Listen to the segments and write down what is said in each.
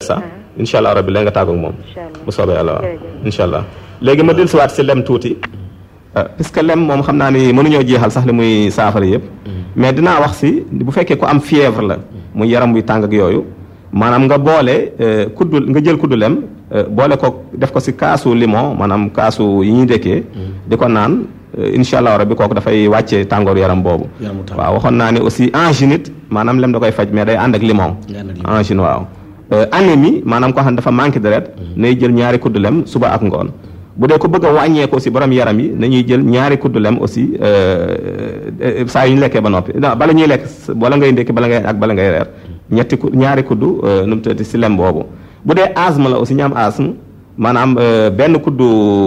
ça incha allah rabbi léegi nga tàggoog moom Incha allah. bu soobee yàlla waaw Jërëjëf. incha allah léegi ma dellusiwaat si lem tuuti puisque lem moom xam naa ni mënuñoo jeexal sax li muy saafara yëpp mais dinaa wax si bu fekkee ku am fièvre la muy yaram buy tàng ak yooyu maanaam nga boole euh, kuddu nga jël kuddu lem euh, boole ko def ko si kaasu limon maanaam kaasu yi ñuy dëkkee di ko naan euh, incha allah rabbi kooku dafay wàcce tàngoor yaram boobu Yaramu tàng. waaw waxoon naa ne aussi angine it maanaam lem da koy faj mais day ànd ak limon Day ànd ak limon. angine waaw Euh, anémie maanaam koo xam ne dafa manqué deret nay jël ñaari kuddu lem suba ak ngoon bu dee ko bëgg a wàññeeku aussi borom yaram yi nañuy jël ñaari kuddu lem aussi euh, euh, saa yu ñu lekkee ba noppi non bala ñuy lekk s- bala ngay ndékki bala ngay ak bala ngay reer ñetti ku ñaari kuddu euh, nu mu tuddati si lem boobu bu dee asthme la aussi ñu am asthme maanaam euh, benn kuddu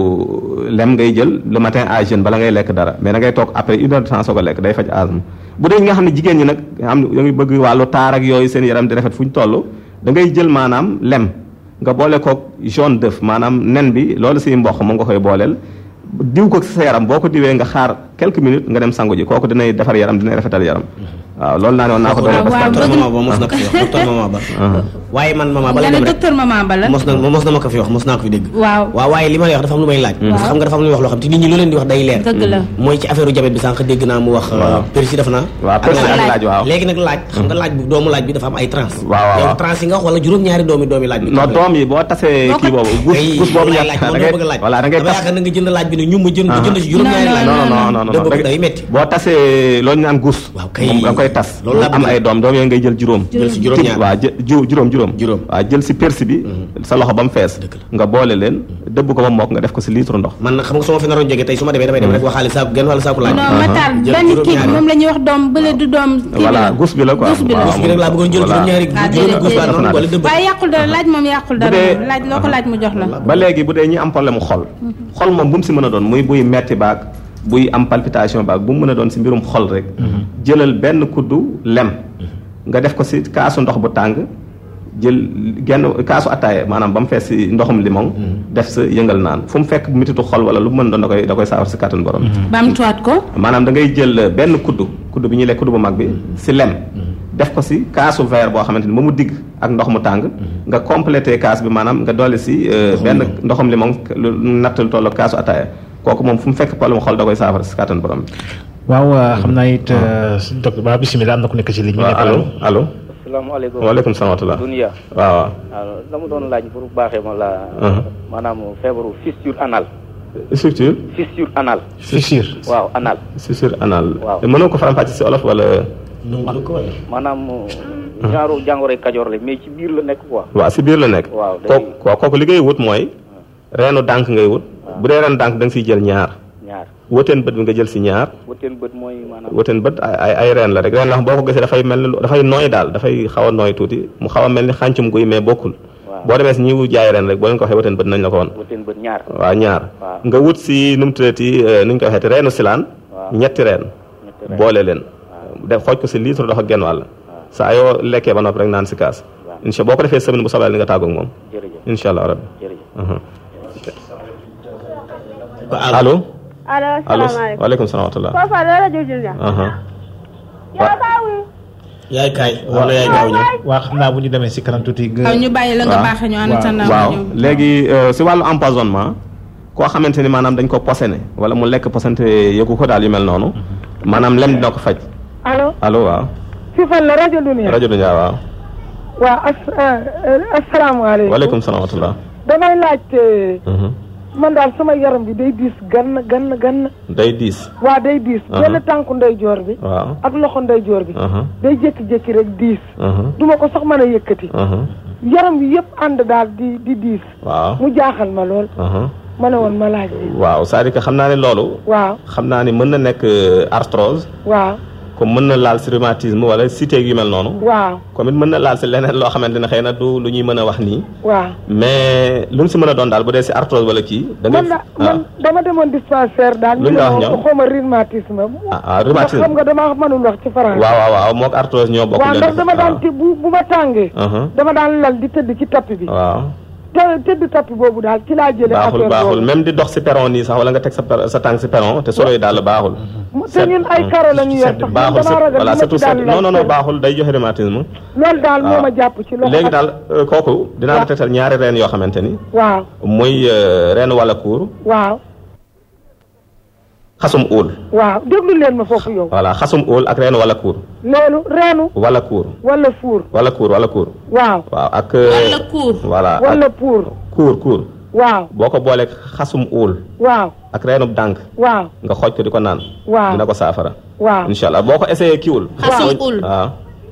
lem ngay jël le matin à jeûne bala ngay lekk dara mais da ngay toog après une heure de temps soo ko lekk day faj asthme bu dee ñi nga xam ne jigéen ñi nag nga xam ne da ngay bëgg wàllu taar ak yooyu seen yaram di rafet fu ñu toll da ngay jël maanaam lem nga boole koog jaune d'œuf maanaam nen bi loolu si mboq moom nga koy booleel diw ko si sa yaram boo ko diwee nga xaar quelques minutes nga dem sangu ji kooku dinay defar yaram dinay rafetal yaram waaw loolu naa ne woon naa ko doon waaw waaw docteur bëgg- mama ba mos na ko fi wax docteur mama ba waaye man mama bala nga ne dem rek docteur maman Bala mos na mos na ma ko fi wax mos naa ko fi dégg waaw waaw waaye li ma lay wax dafa am lu may laaj parce que xam nga dafa am lu muy wax loo xam te nit ñi lu leen di wax day leer dëgg la mooy ci affaire u diabète bi sànq dégg naa mu wax persi def naa waaw persil ak laaj waaw léegi nag laaj xam nga laaj bi doomu laaj bi dafa am ay trans waaw, waaw, yow waaw. trans yi nga wax wala juróom-ñaari doomi doomi laaj bi non doom yi boo tasee Boo ko- kii boobu gus Kay, gus boobu loolu ñett laaj da moom ngay dama bëgg a laaj voilà da ngay dama tas yaakaar na nga jënd laaj bi ne ñu ma jënd jënd ci juróom-ñaari Non, laaj non non non non da bëgg da- day metti boo tasee loolu ñu naan gus Waaw, kay. moom da nga koy tas Loolu laa am bëgg. ay doom doom yooyu ngay jël juróom jël si juróom-ñaar waaw jë ju- juróom juróom Juróom. waaw jël si persi bi sa loxo ba mu fees Dëgg la. nga boole leen dëbb ko ba mokk nga def ko si litre ndox man nag xam nga su ma fi naroon jógee tey su ma demee damay dem rek waxaale saaku genn wala saaku laaj non Matar jël benn kii bi juróom-ñaari. moom la ñuy wax doom bële du doom kii bi voilà la gus bi la quoi gus bi la waaw, gus bi rek laa bëggoon jël voilà. juróom-ñaari Ah, juróomi déedéet, gus baa déedéet. noonu wala dëbb waaye yàqul dara laaj moom yàqul dara dee- moom laaj loo ko laaj mu jox la ba léegi bu dee ñi am problème mu xol xol moom bu mu si mën a doon muy buy metti baag buy am palpitation baag bu mu mën a doon si mbirum xol rek jëlal benn kuddu lem nga def ko si kaasu ndox bu tàng jël genn kaasu attaaya maanaam ba mu fees si ndoxum limon def sa yëngal naan fu mu fekk mititu xol wala lu mu mën doon da koy da koy saafara si kàttan borom bamtuwaat ko maanaam da ngay jël benn kuddu kuddu bi ñuy lekk kuddu bu mag bi si lem def ko si kaasu verre boo xamante ni ba mu digg ak ndox mu tàng nga complété kaas bi maanaam nga dolli si euh, benn ndoxum limon lu natt lu toll ak kaasu ataaya kooku moom fu mu fekk problème xol da koy saafara si kàttan borom bi waaw xam naa it docteur ba bisimilah am na ku nekk ci ligne bi. waaw allo allo asalaamaaleykum waaleykum salaam wa rahmatulah Dunia waaw waaw waaw dama doon laaj pour baaxee ma la maanaam feebaru fissure anal structure fissure anal fissure. waaw anal structure anal Waaw. mënoo ko faram-fàcce si olof wala nangu ko wala maanaam genre jàngoroy kajoor la mais ci biir la nekk quoi waaw si biir la nekk Waaw, day- kooku waaw kooku li ngay wut mooy reenu dànk ngay wut bu dee reenu dànk da nga siy jël ñaar ñaar wëteen bët bi nga jël si ñaar wëteen bët mooy maanaam wëteen bët ay ay ay reen la rek reen la xam boo ko gisee dafay mel ni lu- dafay nooy daal dafay xaw a nooy tuuti mu xaw a mel ni xàncum guy mais bokkul Waaw. boo demee si ñi jaay reen rek boo leen ko waxee wëteen bët nañ la ko woon wëteen bët ñaar waaw ñaar Waaw. nga wut si nu mu tuddati nu ñu koy waxeeti reenu silaan Waaw. ñetti reen ñetti reen. boole leen def xooj ko si litre ndox ak genn wàll saa yoo lekkee ba noppi rek naan si kaas Waaw. incha boo ko defee semaine bu soobee ni nga tàggoog moom jërëjëf incha allah rabbi jërëjëf Mhm. ba allo allo allo salaamaaleykum waaleykum salaam wa rahmatulah foofa la rajo Julia aha yaa baawi yaay kaay wala yaay gaaw ñëw waa xam naa bu ñu demee si kanam tuuti. nga- waaw ñu bàyyi la nga waaw. baaxee ñu ànd sa ndaw waaw ñëw. léegi euh, si wàllu empoisonnement koo xamante ni maanaam dañ ko posene wala mu lekk posene te yëgu ko daal yu mel noonu maanaam lem dina ko faj allo allo waaw fi fan la rajo Dunia rajo Dunia waaw waaw as asalaamaaleykum waaleykum salaam wa rahmatulah damay laajte Mhm. man daal sama yaram bi day diis gann gann gann day diis waa day diis Aha. benn tànku ndeyjoor bi waaw ak loxo ndeyjoor bi aha day jékki-jékki rek diis aha duma ko sax mën a yëkkati aha yaram bi yëpp ànd daal di di diis waaw mu jaaxal ma lool aha ma ne woon ma laaj bi waaw c'est-à-dire que xam naa ne loolu waaw xam naa ni mën na nekk euh, arthrose waaw comme mën na laal si rhumatisme wala cité yu mel noonu waaw comme it mën na laal si leneen loo xamante ne xëy na du lu ñuy mën a wax nii waaw mais lu mu si mën a doon daal bu dee si arthrose wala kii. da ngay man da man dama demoon dispensaire daal Lu ñu la wax ñoom? xaw ma rhumatisme ah ah rhumatisme xam nga dama mënul wax ci français waaw waaw waaw moog arthrose ñoo bokk. waaw leen ndax dama daan waaw. ti bu bu ma tàngee Uh-huh. dama daan lal di tëdd ci tapis bi waaw te tëdd tappi boobu daal ci laa jëlee baaxul affaire baaxul boobu même di dox si perron nii sax wala nga teg sa per- sa tànk si perron te solo yi daal baaxul. te ñun ay karo la ñu yor sax man baaxul damaa ragal voilà li ma surtout ci daan non non non laaj baaxul day joxe rhumatisme. loolu daal moo waaw. ma jàpp ci loxo léegi ak- daal euh, kooku dinaa la tegtal ñaari reen yoo xamante ni waaw muy euh, reenu wala kuur waaw xasum uul waaw déglu leen ma foofu yow voilà xasum uul ak reenu wala kuur loolu reenu wala kuur wala fuur wala kuur wala kuur waaw waaw ak euh, wala kuur voilà wala ak pour kuur kuur waaw boo ko booleeg xasum uul waaw ak reenub dànk waaw nga xooj ko di ko naan waaw dina ko saafara waaw incha allah boo ko essayé kiwul xasum ul waaw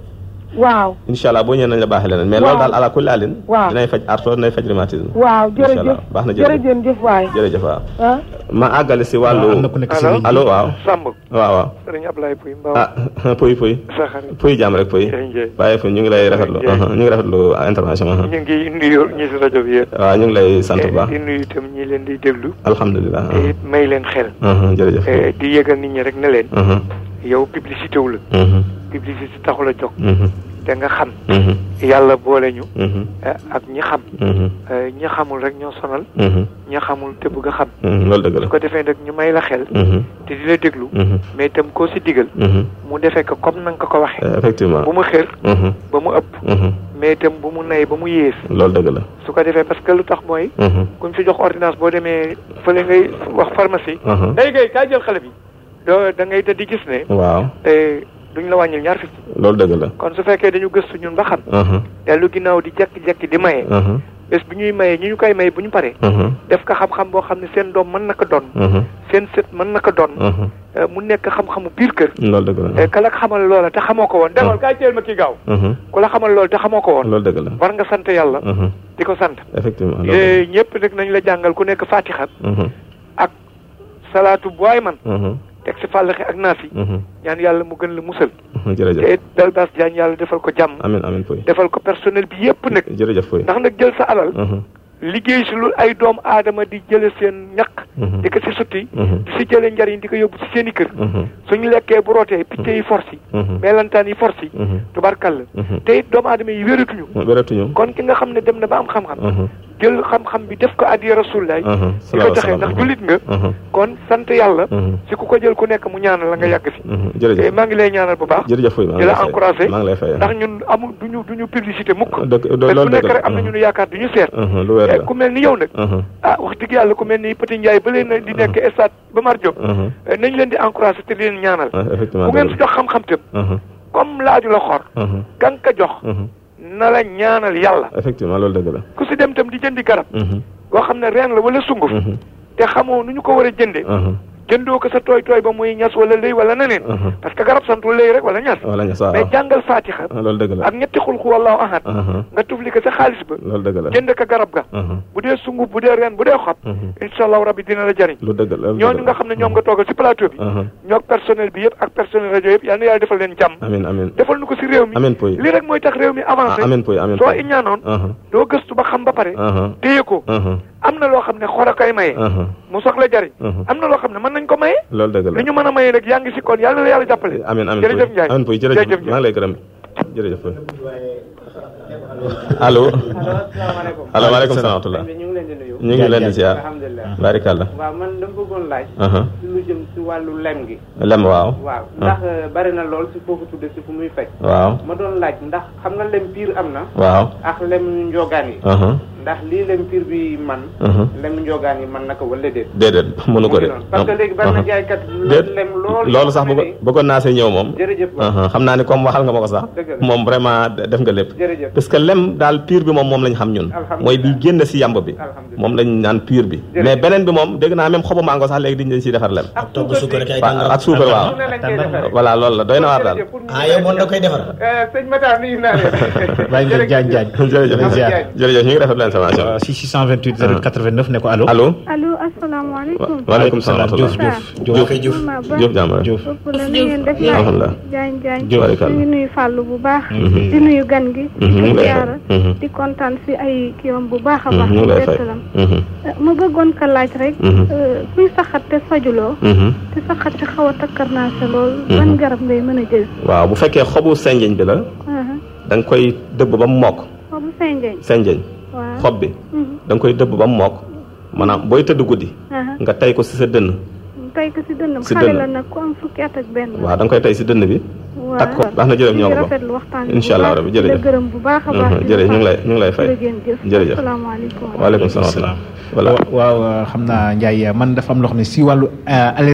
waaw incha allah boo ñëwee nañ la baaxee leneen mais Waaw. loolu daal ala kulli alin Waaw. dinay faj arthrose dinay faj rhumatisme waaw Incha allah. jërëjëf baax na jërëjëf. jërëjëf waay jërëjëf waaw ah ma àggale si am na wàllu ku nekk si Allo? ligne bi. allo waaw Samb waaw waaw sëriñ Ablaye Pouy Mbaw ah puy puy sa xarit puy jàmm rek puy Ndiaye Ndiaye. bàyyi fu ñu ngi lay rafetlu Ndiaye. uh-huh, ñu ngi rafetlu intervention uh-huh. ñu ngi nuyu ñi si rajo bi yëpp waaw ñu ngi lay sant bu baax di nuyu itam ñi leen di déglu alhamdulilah te it may leen xel uh-huh, jërëjëf Eh, di yëgal nit ñi rek ne leen uh-huh, yow publicité wu la uh-huh, publicité taxul a jóg uh-huh, te nga xam uh-huh, yàlla boole ñu uh-huh, eh, ak ñi xam uh-huh, Eh, ñi xamul rek ñoo sonal uh-huh, ñi xamul te bëgg a xam uh-huh, loolu dëgg la su ko defee nag ñu may la xel uh-huh, te di la déglu uh-huh, mais itam koo si digal uh-huh. mu defee ko comme na nga ko ko waxee Eh, effectivement bu mu xër uh-huh, ba mu ëpp uh-huh, mais itam bu mu nay ba mu yées loolu dëgg la su ko defee parce que lu tax mooy uh-huh, kuñ fi jox ordonnance boo demee fële ngay wax pharmacie uh-huh. day gay kaay jël xale bi doo da ngay di gis ne waaw te duñ la wàññil ñaar fukki loolu dëgg la kon su fekkee dañu gëstu ñun ba xam uh-huh, dellu ginnaaw di jekki-jekki di maye uh-huh, bés bu ñuy maye ñi ñu koy maye bu ñu paree uh-huh, def ko xam-xam boo xam ne seen doom mën na ko doon uh-huh, seen sët mën na ko doon uh-huh. eh, mu nekk xam-xamu biir kër loolu dëgg la eh, ka la xamal loola te xamoo ko woon demal kaay teel ma kii gaaw uh-huh, ku la xamal loola te xamoo ko woon loolu dëgg la war nga sant yàlla uh-huh, di ko sant effectivement loolu dëgg Eh, ñëpp nag nañ la jàngal ku nekk fatiha la. uh-huh, ak salaatu bu waay man uh-huh, teg si fàllaxi ak naas yi uh-huh, ñaan yàlla mu gën la musal uh-huh, jërëjëf te dal baas jaañ yàlla defal ko jàmm amin amin puy defal ko personnel bi yépp nag jërëjëf puy ndax nag jël sa alal uh-huh, liggéey si lu ay doom aadama di jële seen ñaq uh-huh, di ko si sutti uh-huh, di si jële njariñ di ko yóbbu si seen i kër uh-huh, suñu lekkee bu rootee picc yi force yi uh-huh, melantaan yi force yi uh-huh, tubarkalla uh-huh. te it doomu aadama yi wératuñu wératuñu kon ki nga xam ne dem na ba am xam-xam uh-huh, jël xam-xam bi def ko addiya rasulullaay uh-huh, di ko joxe ndax jullit nga uh-huh, kon sant yàlla uh-huh, si ku ko jël ku nekk mu ñaanal la nga yàgg fi uh-huh, te jërëjëf maa ngi lay ñaanal bu baax jërëjëf puy maa di ngi la lay fay encouragé maa ngi lay fay ndax ñun amul duñu duñu publicité mukk dëgg bés loolu bu dëgg nekk la rek am na ñu nu yaakaar duñu seet uh-huh, lu wér Eh, la ku mel ni yow nag uh-huh, ah wax dëgg yàlla ku mel ni Petit Ndiaye ba leen di nekk stade ba Mar Diop uh-huh, eh, nañ leen di encouragé te di leen ñaanal uh, effectivement ku ngeen dëgg si jox xam-xam tam la. uh-huh, comme laaju la xor uh-huh, kan ka jox uh-huh, na la ñaanal yàlla effectivement loolu dëgg la. ku si dem tam di jëndi garab uh-huh, boo xam ne reen la wala sunguf uh-huh, te xamoo nu ñu ko war a jënde uh-huh, jëndoo ko sa tooy tooy ba muy ñas wala lëy wala neneen uh-huh. parce que garab santu lëy rek wala ñas wala nga saa mais jàngal faatixa ah, loolu dëgg la. ak ñetti xulxu wallahu ahad uh-huh, nga tufli ko sa xaalis ba loolu dëgg la. jënd ko garab ga uh-huh, bu dee sunguf bu dee reen bu dee xob uh-huh, incha allahu rabbi dina la jariñ lu dëgg la loolu ñooñu dëgg nga la. xam ne ñoom nga toogal si plateau bi uh-huh, ñoog personnel bi yëpp ak personnel rajo yëpp yal na yàlla defal leen jàmm amin amin defal nu ko si réew mi amin puy lii rek mooy tax réew mi ah, avancé amin puy amin soo puy. iñaanoon uh-huh, doo gëstu ba xam ba pare uh-huh, téye ko uh-huh, am na loo xam ne xor a koy maye uh-huh, mu soxla jariñ uh-huh. am na loo xam ne mën nañ ko maye loolu dëgg li la. ñu mën a maye nag yaa ngi si kon yàlla na la yàlla jàppale amin amin jërëjëf puy Ndiaye amin puy jërëjëf jërëjëf maa ngi lay gërëm jërëjëf puy. allo. asalaamaaleykum allo waaleykum salaam wa rahmatulah. ñu ngi leen di nuyu ñu ngi leen di ziar. alhamdulilah barikàlla. waaw man dama bëggoon laaj uh-huh, ci lu jëm ci wàllu lem gi lem waaw. waaw ndax bari na lool si foo ko tudde si fu muy faj waaw. ma doon laaj ndax xam nga lem piir am na waaw. ak lem njogaan yi uh-huh, ndax lii lem piir bi man uh-huh. lem njogaan yi man naka wala déet déedéet mënu ko de. mu ngi noonu. parce que léegi bari na jaaykat déet lem lool loolu sax bëgg bëggoon naa see ñëw moom. jërëjëf ba Uh-huh, xam naa ni comme waxal nga ma ko sax. Dëgg la. moom vraiment def nga lépp. jërëjëf parce que lem daal pur bi moom moom lañ xam ñun. Alhamdulillah. mooy bi génn si yamb bi. Alhamdulillah. moom lañ naan pur bi. Jërëjëf. mais beneen bi moom dégg naa même xobu mango sax léegi dañu siy defar lem. ak togg suukar ak ay waaw tàngaram ak suukar waaw. su ne lañ koy defaree voilà loolu la doy na waar daal. Jërëjëf, pour ñu ah yow moom da koy defar Eh, sëñ Matar nuyu naa leen bàyyi nga jaañ jaañ jërëjëf ziar. jërëjëf ñu ngi rafetlu information waaw si 628 089 ne ko allo allo. allo asalaamaaleykum. waaleykum salaam wa Diouf rahmatulah. Diouf Diouf koy Diouf Mama Ba. Diouf jàmm rek. Diouf ëpp la na ngeen def alhamdulilah. jaañ jaañ Diouf. Barikàlla. ñu ngi nuyu fàllu bu baax Mhm. di nuyu gan gi Mhm, ñu di ngi lay ziara fay. Mhm. di kontaan si ay kiwam bu baax a Mhm, baax ñu ngi lay fay. bettalam Mhm, ma bëggoon ko laaj rek Mhm. euh, kuy saxat te fajuloo mhm. te saxat te xaw a takkar naa sa lool Mhm. ban garab ngay mën a jël waaw bu fekkee xobu senjeñ bi la aha da nga koy dëbb ba mu mokk xobu senjeñ senjeñ waaw xob bi da nga koy dëbb ba mu mokk maanaam booy tëdd guddi aha nga tey ko si sa dënn tey ko si dënnam Si xale dënn. la nag ku am fukki at ak benn waaw da nga koy tey si dënn bi waaw takk ko baax na jërëjëf ñoo ko bokk rafetlu waxtaan bi incha allah bu baax, rabbi di la jërëjëf gërëm bu baax a baax Mhm, jërëjëf ñu ngi lay ñu ngi lay fay jërëjëf jërëjëf asalaamaaleykum waaleykum salaam wa rahmatulah voilà waaw xam naa Ndiaye man dafa am loo xam ne si wàllu